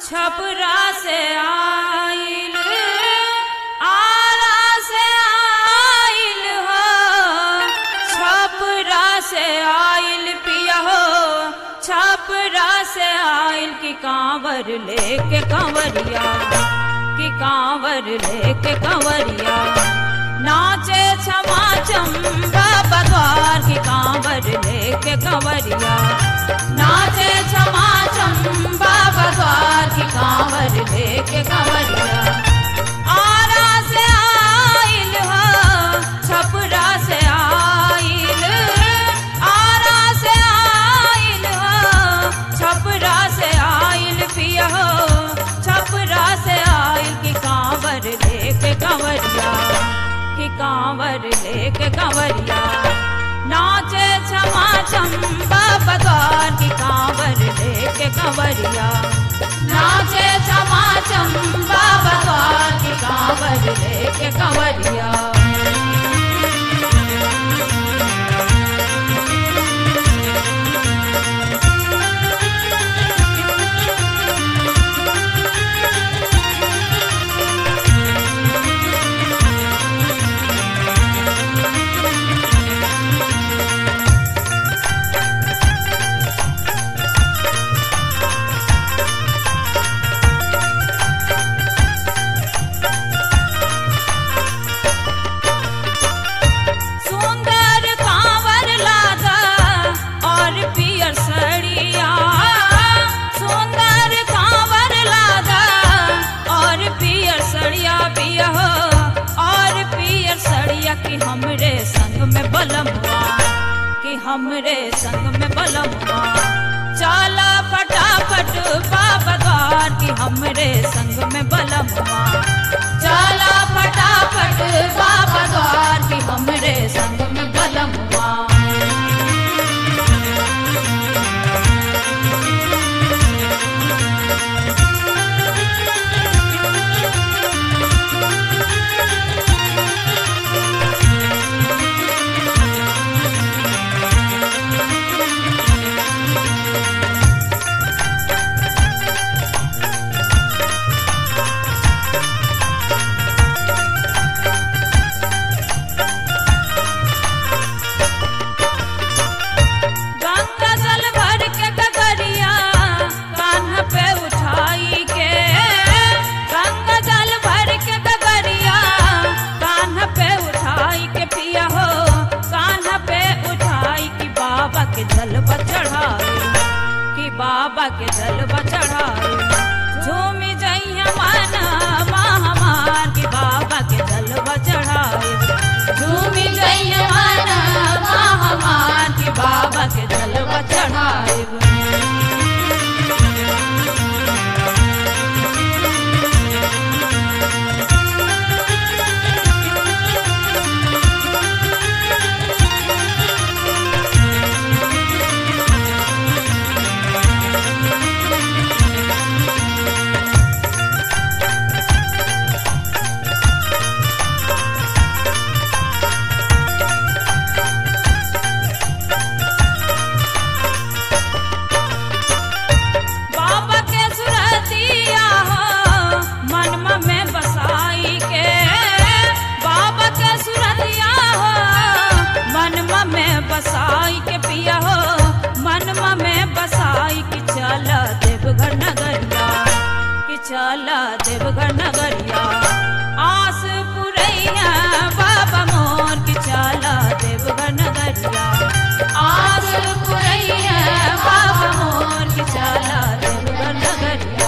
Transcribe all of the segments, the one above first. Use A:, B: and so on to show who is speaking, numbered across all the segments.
A: छपरा से आइल आरा से आइल हो छपरा से आइल पिया हो छपरा से आइल की कांवर लेके कंवरिया की कांवर लेके कंवरिया नाचे क्षमा चंबा बद्वार की कांवर लेके कंवरिया नाचे क्षमा चंबा बद्वार की कांवर लेके कंवरिया आरा से आइल हो छपरा से आइल आरा से आइल हो छपरा से आइल पिया हो छपरा से आइल की कांवर लेके कंवरिया की कांवर लेके कंवरिया नाचे क्षमा चंबा बद्वार की कांवर लेके कंवरिया नाचे क्षमा चंबा बद्वार की कांवर लेके कंवरिया सुंदर कांवर लादा और पियर सड़िया सुंदर कांवर लादा और पियर सड़िया पिया हो और पियर सड़िया कि हमरे संग में बलम हुआ कि हमरे संग में बलम हुआ चाला फटाफट बाबा द्वार कि हमरे संग में बलम हुआ चाला फटाफट बाबा द्वार कि हमरे संग में बलम हुआ गंगा जल भर के गगरिया कान्ह पे उठाई के गंगा जल भर के गगरिया कान्ह पे उठाई के पिया हो कान्ह पे उठाई कि बाबा के जलवा चढ़ाई कि बाबा के जलवा चढ़ाई झूमी जइया माना हमार कि बाबा के जलवा चढ़ाई झूमी जइया माना हमार कि बाबा के जलवा चढ़ाई बाबा के सुरतिया हो मनमा में बसाई के बाबा के सुरतिया हो मनमा में बसाई के पिया हो मनमा में बसाई कि चल देवघर नगरिया कि चल देवघर नगरिया आस पुरैया बाबा मोर कि चल देवघर नगरिया आस पुरैया बाबा मोर कि चल देवघर नगरिया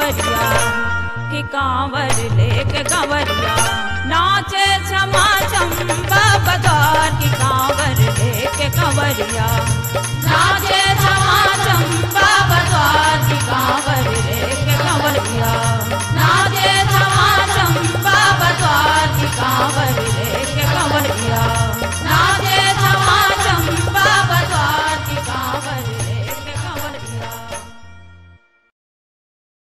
A: कांवरिया कि कांवर लेके कांवरिया नाचे क्षमा चंबा बदार की कांवर लेके कांवरिया नाचे क्षमा चंबा